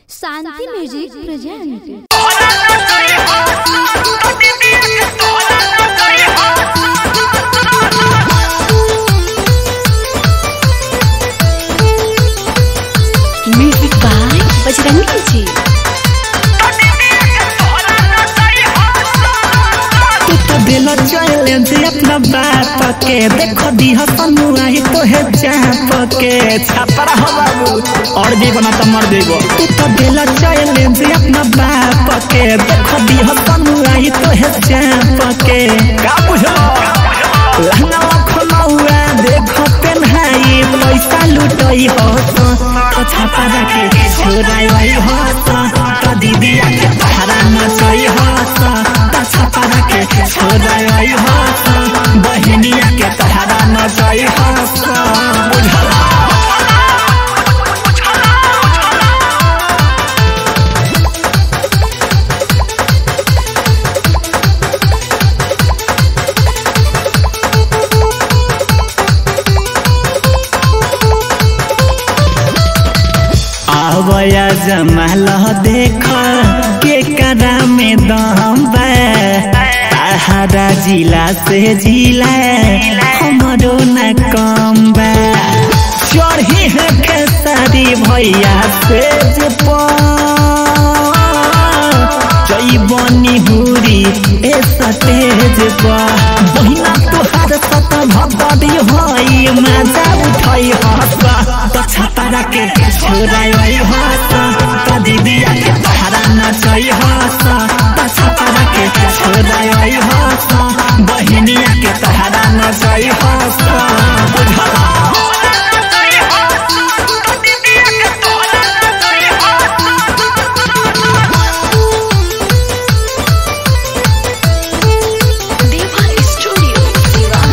Shanti music present music by Bajrangi ji तू तो दिल चैलेंज अपना बाप के देखो दी हसन आई तो है चाप के छापरा हो बाबू और जी बना तो मर देगो तू तो दिल चैलेंज अपना बाप के देखो दी हसन आई तो है चाप के का बुझलो लहंगा खोलौआ देखो पेन्हाई पैसा लुटई हो तो तो छापरा के छोराई हो तो तो दीदी के पहरा नचई हो तो तो छापरा के छोराई हो तो बहिनिया के पहरा नचई हो तो बुझला आवया जमाल देख के करा में दम बा ताहरा जिला से जिला हमरो न कम बा चढ़ी है खेसारी भैया से जे जई बनी हुरी ए सतेज बा बहिना तोहार सत भगवती होई मजा उठाई हसा तो छपारा के छोराई हसा तो दीदिया के पहाड़ा नचई हसा तो छपारा के छोराई हसा बहिनिया के पहाड़ा नचई हसा बुझला देवा स्टूडियो सिवान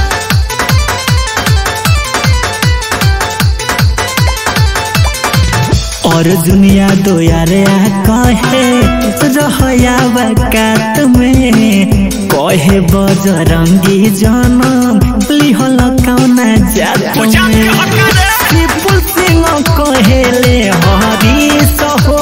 और दुनिया दो यारे आ कहे रहया वकात में कहे बजरंगी जनम लिहल कौना जात में विपुल सिंह कहेले हरी सहो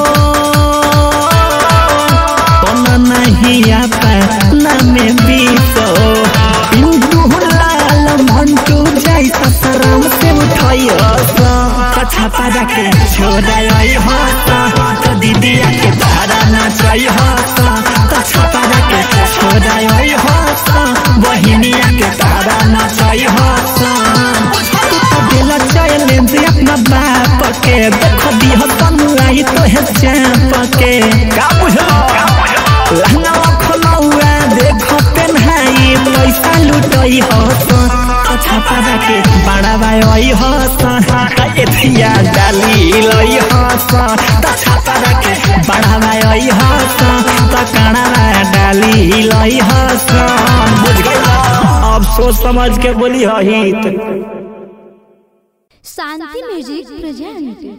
कौन नहीं आपा नामे बीसो पिंटू लाल मंटू जाई ससराम से उठाई हसा छापा के छोड़ाई हसा तो दीदिया के भाड़ा नाचाई हसा तो छापा के छोड़ाई हसा बहिनिया के भाड़ा नाचाई हसा तू तो दिल चैलेंज अपना बाप के देखो दी हसन आई तो है चाप के का बुझलो लहंगा खोलौआ देखो पेन्हाई पैसा लुटई हस तो छापा के बड़ा भाई हस एथिया डाली लई हस तो छापा के बड़ा भाई हस तो काना डाली लई हस बुझ गई अब सोच समझ के बोली हित शांति म्यूजिक प्रेजेंट